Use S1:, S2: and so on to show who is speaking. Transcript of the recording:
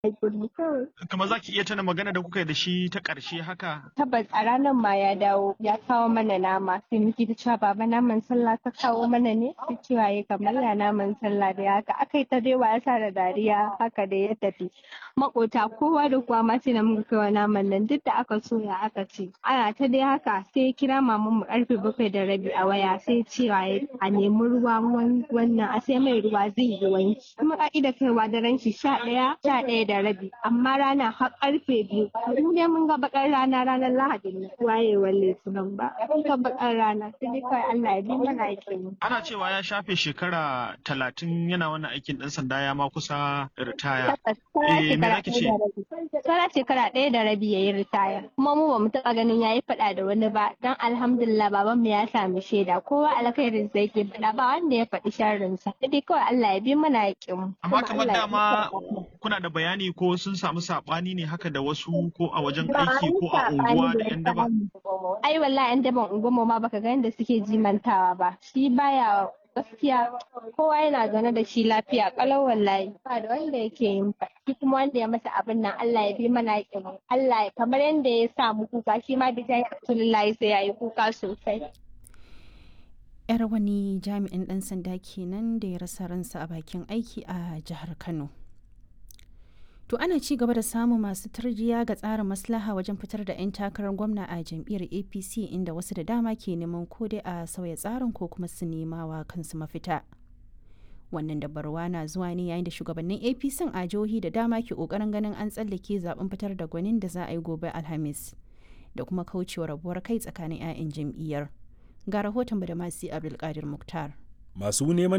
S1: haƙuri kawai.
S2: Kamar za ki iya tana magana da kuka yi da shi ta ƙarshe haka?
S1: Tabbas a ranar ma ya dawo ya kawo mana nama sai muke ta cewa baba naman sallah ka kawo mana ne sai cewa ya kamar ya naman sallah da haka aka yi ta dai wasa da dariya haka da ya tafi. Makota kowa da kowa ma sai na muka kai wa naman nan duk da aka soya aka ce. Ana ta dai haka sai ya kira maman mu karfe bakwai da rabi a waya sai cewa ya a nemi ruwa wannan a sai mai ruwa zai yi wanki. Kuma ka'ida kaiwa daren shi sha ɗaya sha ɗaya da rabi amma rana har karfe biyu. Mu dai mun ga bakar rana ranar Lahadi ne wayewar Litinin ba. Mun ga bakar rana sai dai kawai Allah ya bi mana aikin.
S2: Ana cewa ya shafe shekara talatin yana wannan aikin ɗan sanda ya ma kusa ritaya. Eh, me za ki ce?
S1: Sauran shekara ɗaya da rabi ya yi ritaya. Kuma mu ba mu taɓa ganin ya yi faɗa da wani ba don alhamdulillah baban mu ya sami shaida kowa alkhairin sa yake faɗa ba wanda ya faɗi sharrinsa. Sai dai kawai Allah ya bi mana aikin mu.
S2: Amma kamar dama kuna da bayani ko sun samu saɓani ne haka da wasu ko a wajen aiki ko a unguwa da 'yan daba?
S1: Ai wallahi 'yan daban unguwarmu ma baka ga yadda suke jimantawa ba. Shi baya gaskiya kowa yana zaune da shi lafiya kalau wallahi ba da wanda yake yin fa shi kuma wanda ya masa abin nan Allah ya bi mana yakin Allah kamar yadda ya sa mu kuka shi ma bi jayi Rasulullahi sai yayi kuka sosai
S3: yar wani jami'in dan sanda kenan da ya rasa ransa a bakin aiki a jihar Kano To ana ci gaba da samun masu tarjiya ga tsarin maslaha wajen fitar da 'yan takarar gwamna a jam'iyyar APC inda wasu da dama ke neman ko dai a sauya tsarin ko kuma su nema wa kansu mafita. Wannan dabarwa na zuwa ne yayin da shugabannin APC a jihohi da dama ke kokarin ganin an tsallake zaben fitar da gwanin da za a yi gobe Alhamis da kuma kaucewa rabuwar kai tsakanin 'ya'yan jam'iyyar. Ga rahoton da masu Abdulkadir Muktar.
S4: Masu neman